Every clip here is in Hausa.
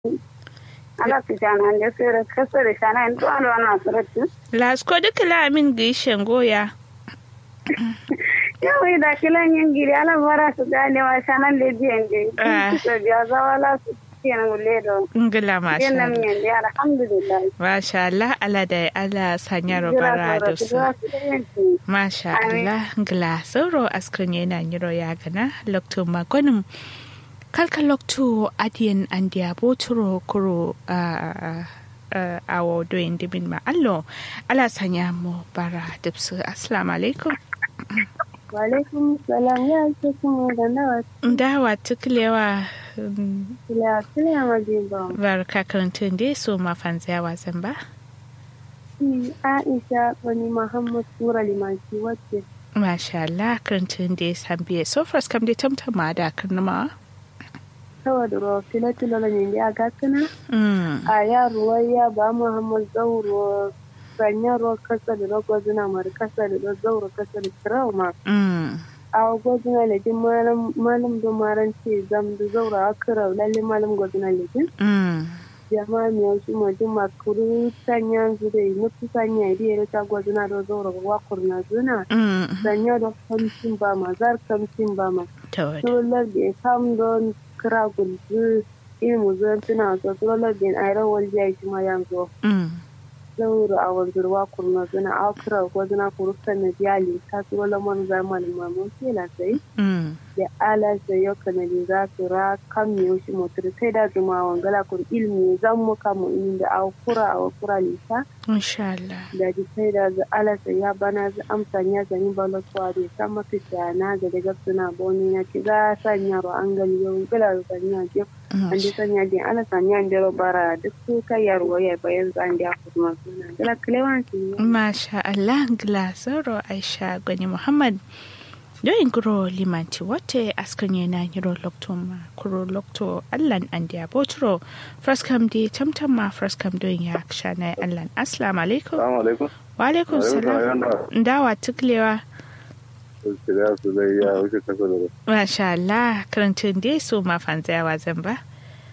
ala su jana da sere kasare shana en to alo na suratu lasko duka la min gishen goya yau da kilan yin giri ala bara su gane wa shanan da biyan Ah. je su biya zawala su kenan gulle da ngila masha kenan Allah miyan da alhamdulillah masha Allah ala da ala sanya robara da su masha Amin. Allah ngila sauro askrin yana nyiro ya gana lokto magonim kalka lokto adiyan andiya boturo kuro a awo doyin dimin ma allo ala sanya mu bara dipsu assalamu alaikum wa alaikum salam ya ce kuma da nawa dawa tuklewa mm, kila kila ma je ba barka karantun dai so mafanziya wasan ba shi Aisha wani Muhammad Sura Limanci wacce Masha Allah karantun da ya san biye so first kam dai tamtama da karnama saboda ruwa filatula da ne ya gasana mm a yaro ya ba Muhammad Zauro sanya ruwa kasa da rago zina mara kasa da zauro kasa da trauma mm a gwazina lejin malam malam da maran ce zam da zauro a kira lalle malam gwazina lejin mm jama'a mai wasu majin makuru sanya zu da yi nufi sanya idi ya ta gwazina da zauro wakur na zuna mm sanya da kamcin ba ma zar kamcin ba ma tawad solar da kam don kira gulzu ilmu zan tuna so solar da ayran waljiya shi ma yanzu mm zauro a wanzurwa kurna zuna a kira ko zuna kurufta na biyali ta tsoro lamar zamanin mamun kela sai mm da ala sai yau kanadi za su ra kam ne shi motar sai da zuma wangala kur ilmi zan mu kamu inda a kura a kura lisa insha Allah da ji sai da za ala sai ya bana za amsa ya zani balotwa da san mafita na ga daga suna boni na ki za sanya ro an gali yau gala da sanya je an ji sanya din ala sanya da bara duk su kai yarwa ya bayan zan da kuma suna gala klewan su Masha Allah glasoro Aisha Gwani Muhammad Doyin kuro limanti wate askan yana yiro lokto ma kuro lokto allan an dia botro fraskam di tamtam ma fraskam doyin ya shana allan assalamu alaikum Assalamu alaikum. wa alaikum salam ndawa tuklewa Shirya su zai ya wuce kasa da Masha Allah karantun dai su ma fanzayawa zan ba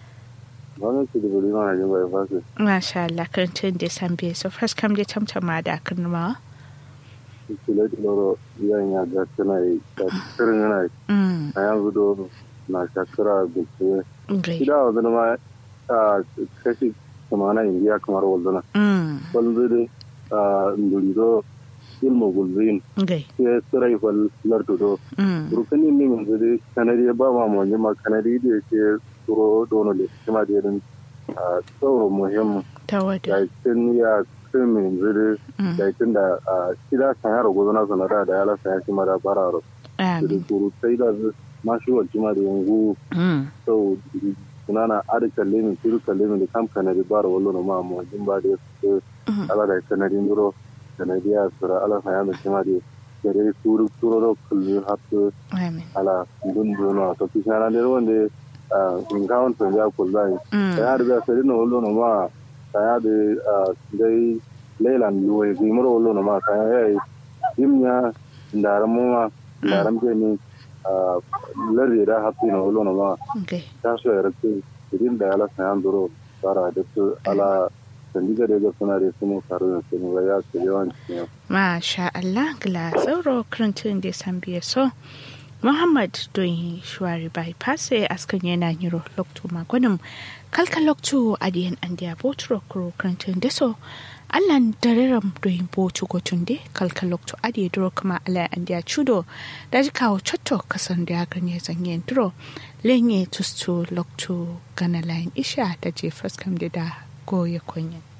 Wani su da buri mana jin bai fasu. Masha Allah karantun dai san biye so fraskam di tamtam ma da karnuma Shirya da loro yan ya ga tana yi. Da tsirin yana yi. mm A yanzu do na shakara da ke. great Shida wa zama ma a kashi kamana indiya kamar wanzana. mm Wanzu da ndurido ilmu gulzin. great Sai tsirai fal lardu do. mm Rukunin min yanzu dai kanadi ba ma mu ma kanadi da ke turo dono da kuma da irin tsoro muhimmin. tawada yakin ya krimin zuri mm yakin da a kida san yaro gozo na sanara da yala san yaki mara bararo da amin kuru sai da mashi wa jima da yangu mm sau sunana adi kalle min turu kalle min da kam kanadi bara wallo na ma mu jin ba da su Mhm. ala da kanadi nduro kanadi ya sura ala san yalo jima da gare turu turu ro kullu hatu amin ala dun duno to kisana da wanda in kawon tun ya kullai mm ya da sai no lo no ma kaya da dai leilan luwe bi muro lo no ma kaya yayi dimnya ndaram ma ndaram je ni lardi da hapi no lo no ma okay ta so ya rake idin da ala sayan duro fara da su ala sandiga da ga suna da su mu karu da su mu ya ce yawan cikin Masha Allah gila sauro karantun da san biye so Muhammad don shuwari bypass askan yana yiro lokto magwanin kalka lokto adiyan an dia botro kuro karantun da so Allan dareram don botu gotun de kalka lokto adiye duro kuma ala an dia chudo da ji kawo chotto kasan da ganye zanyen duro lenye tustu lokto gana layin isha da je faskam da da goye kunyin.